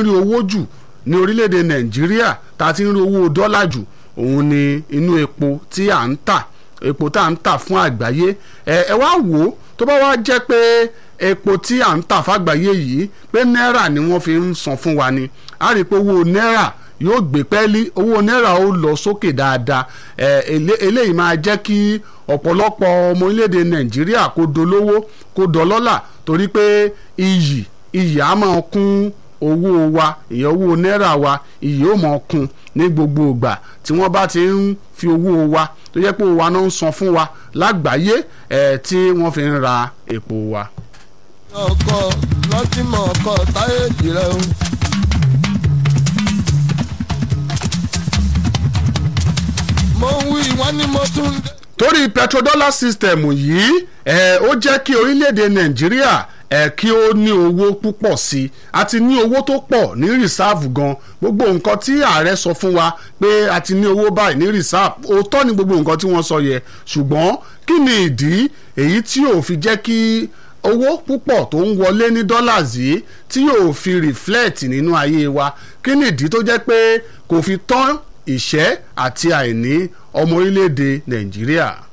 ń rí owó jù ní orílẹ̀-èdè nàìjíríà tá a ti ń rí owó dọ́là jù òun ni inú epo tí à ń tà epo tá à ń tà fún àgbáyé ẹ ẹ wá wò ó tó bá wá jẹ́ pé epo tí à ń tà fàgbáyé yìí pé náírà ni wọ́n fi ń san fún wa ni a rí i pé owó náírà yóò gbé pẹ́ẹ́lí owó náírà ó lọ sókè dáadáa ẹ eléyìí máa jẹ́ kí ọ̀pọ̀lọpọ̀ ọmọ orílẹ̀-èdè nàìjíríà kó dolówó kó dọlọ́là torí pé iyì iyì á máa kún owó wa ìyẹn owó náírà wa iyì ó máa kún ní gbogbo ìgbà tí wọ́n bá ti ń fi owó wa tó jẹ́ pé owó wa náà ń san fún wa lágbàáyé ẹ̀ tí wọ́n fi ń ra epo wa. ọkọ lọtìmọ ọkọ táyé jìrẹ o. mo ń wí wọn ni mo tún. torí petrodollar system yìí ẹ ó jẹ́ kí orílẹ̀-èdè nàìjíríà ẹ kí ó ní owó púpọ̀ sí i àti ní owó tó pọ̀ ní rìsáàfù gan gbogbo nǹkan tí ààrẹ sọ fún wa pé a ti ní owó báyìí ní rìsáàfù òótọ́ ni gbogbo nǹkan tí wọ́n sọ yẹ ṣùgbọ́n kí ni ìdí èyí tí ò fi jẹ́ kí owó púpọ̀ tó ń wọlé ní dollars yìí tí yóò fi reflect nínú ayé wa kí ni ìdí tó jẹ́ pé kò fi tán ìṣẹ́ àti àìní ọmọ orílẹ̀-èdè nàìjíríà.